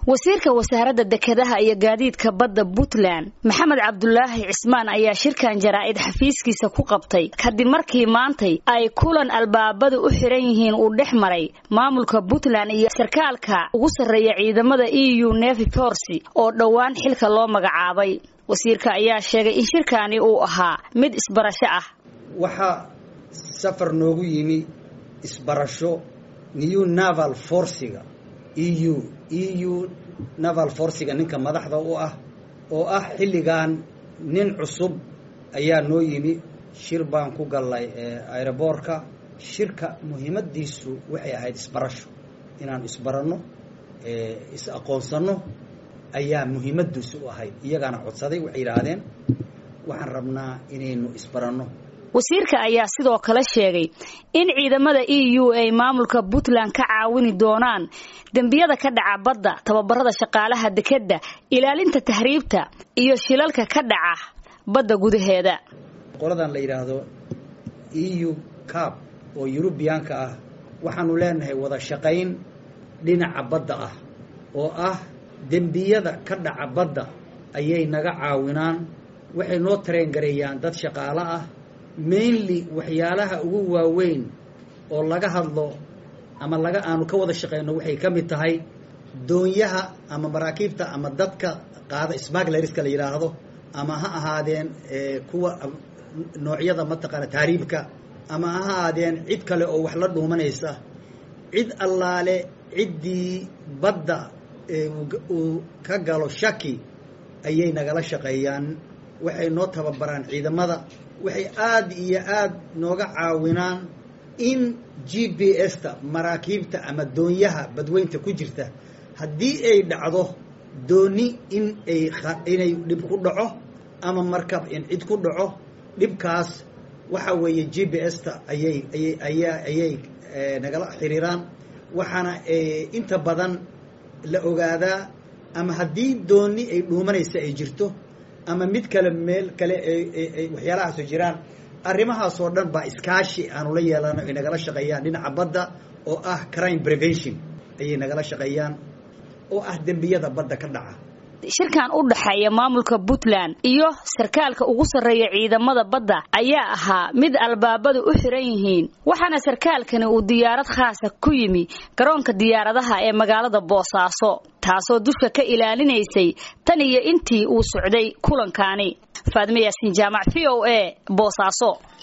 wasiirka wasaaradda dekedaha iyo gaadiidka badda puntland maxamed cabdulaahi cismaan ayaa shirkan jaraa'id xafiiskiisa ku qabtay kadib markii maantay ay kulan albaabadu u xiran yihiin uu dhex maray maamulka puntland iyo sarkaalka ugu sarreeya ciidamada e u nevi forcy oo dhowaan xilka loo magacaabay wasiirka ayaa sheegay in shirkaani uu ahaa mid isbarasho ah waxaa safar noogu yimi isbarasho new naval forciga e u e u naval forciga ninka madaxda u ah oo ah xilligan nin cusub ayaa noo yimi shir baan ku gallay aeroboortka shirka muhiimadiisu waxay ahayd isbarasho inaan isbaranno is aqoonsanno ayaa muhiimadiisu u ahayd iyagaana codsaday waxay yidhaahdeen waxaan rabnaa inaynu isbaranno wasiirka ayaa sidoo kale sheegay in ciidamada e u ay maamulka puntland ka caawini doonaan dembiyada ka dhaca badda tababarada shaqaalaha dekedda ilaalinta tahriibta iyo shilalka ka dhaca badda gudaheeda qoladan la yidhaahdo e u cab oo yurubiyaanka ah waxaanu leenahay wada shaqayn dhinaca badda ah oo ah dembiyada ka dhaca badda ayay naga caawinaan waxay noo tareengareeyaan dad shaqaalo ah mainly waxyaalaha ugu waaweyn oo laga hadlo ama laga aanu ka wada shaqeyno waxay ka mid tahay doonyaha ama maraakiibta ama dadka qaada smaglariska la yidhaahdo ama ha ahaadeen kuwa noocyada mataqaana taariibka ama ha ahaadeen cid kale oo wax la dhuumanaysa cid allaale ciddii badda uu ka galo shaki ayay nagala shaqeeyaan waxay noo tababaraan ciidamada waxay aada iyo aada nooga caawinaan in g b s-ta maraakiibta ama doonyaha badweynta ku jirta haddii ay dhacdo dooni in ay inay dhib ku dhaco ama markab in cid ku dhaco dhibkaas waxa weeye g b s-ta ayay ayay ayaa ayay nagala xiriiraan waxaana inta badan la ogaadaa ama haddii dooni ay dhuumanaysa ay jirto ama mid kale meel kale waxyaalahaasoo jiraan arrimahaasoo dhan baa iskaashi aanu la yeelano ay nagala shaqeeyaan dhinaca badda oo ah crime prevention ayay nagala shaqeeyaan oo ah dembiyada badda ka dhaca shirkan u dhaxeeya maamulka puntland iyo sarkaalka ugu sarreeya ciidamada badda ayaa ahaa mid albaabadu u xiran yihiin waxaana sarkaalkani uu diyaarad khaasa ku yimi garoonka diyaaradaha ee magaalada boosaaso taasoo dusha ka ilaalinaysay tan iyo intii uu socday kulankaani faadme yaasiin jaamac v o a boosaaso